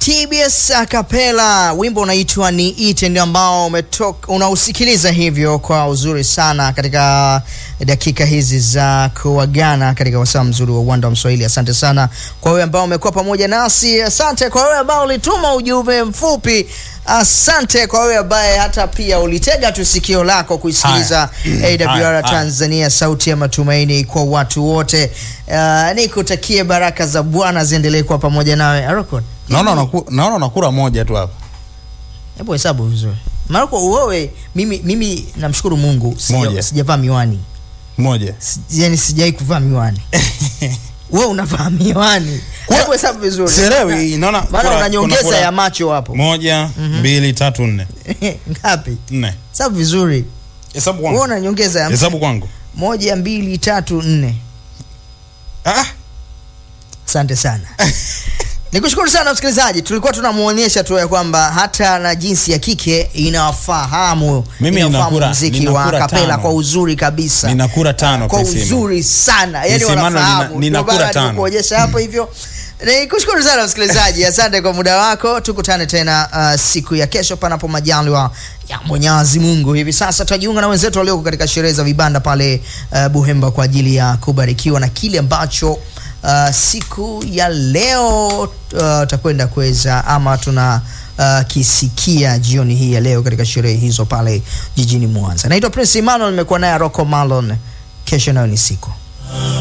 TBS Acapella, wimbo unaitwa ni ite, ndio ambao umetoka unausikiliza hivyo kwa uzuri sana katika dakika hizi za kuagana katika wasaa mzuri wa uwanda wa Mswahili. Asante sana kwa wewe ambao umekuwa pamoja nasi, asante kwa wewe ambao ulituma ujumbe mfupi, asante kwa wewe ambaye hata pia ulitega tu sikio lako kuisikiliza Haya. AWR Haya, haya. Tanzania, sauti ya matumaini kwa watu wote. Uh, nikutakie baraka za Bwana ziendelee kuwa pamoja nawe Arokon. Naona unaku- naona unakula moja tu hapa. Hebu hesabu vizuri. Maroko wewe mimi mimi namshukuru Mungu sija- Moja. sijavaa miwani. Moja. Si- Yaani sijai kuvaa miwani. Wewe unavaa miwani. Kwa- Hebu hesabu vizuri. Sielewi, naona Maana kuna- una nyongeza kuna- kuna- ya macho hapo. Moja, mbili, tatu, nne. Ngapi? Nne. Hesabu vizuri. Hesabu Wewe kwangu. una nyongeza ya Hesabu kwangu. moja, mbili, tatu, nne. Ah, Asante sana. Nikushukuru sana msikilizaji, tulikuwa tunamuonyesha tu ya kwamba hata na jinsi ya kike inawafahamu Mimi inafahamu ninakura- muziki wa ninakura kapela tano. kwa uzuri kabisa, Ninakura tano, kwa Priscilla. uzuri sana, yani Priscilla, wanafahamu. nina- ninakura Ndio maana tano. nikuonyesha hapo hivyo. Nikushukuru sana msikilizaji, asante kwa muda wako. Tukutane tena uh, siku ya kesho, panapo majaliwa ya Mwenyezi Mungu. Hivi sasa tutajiunga na wenzetu walioko katika sherehe za vibanda pale uh, Buhemba kwa ajili ya kubarikiwa na kile ambacho uh, siku ya leo uh, takwenda kuweza ama tuna uh, kisikia jioni hii ya leo katika sherehe hizo pale jijini Mwanza. Naitwa Prince Emmanuel, nimekuwa naye Rocco Malon. Kesho nayo ni siku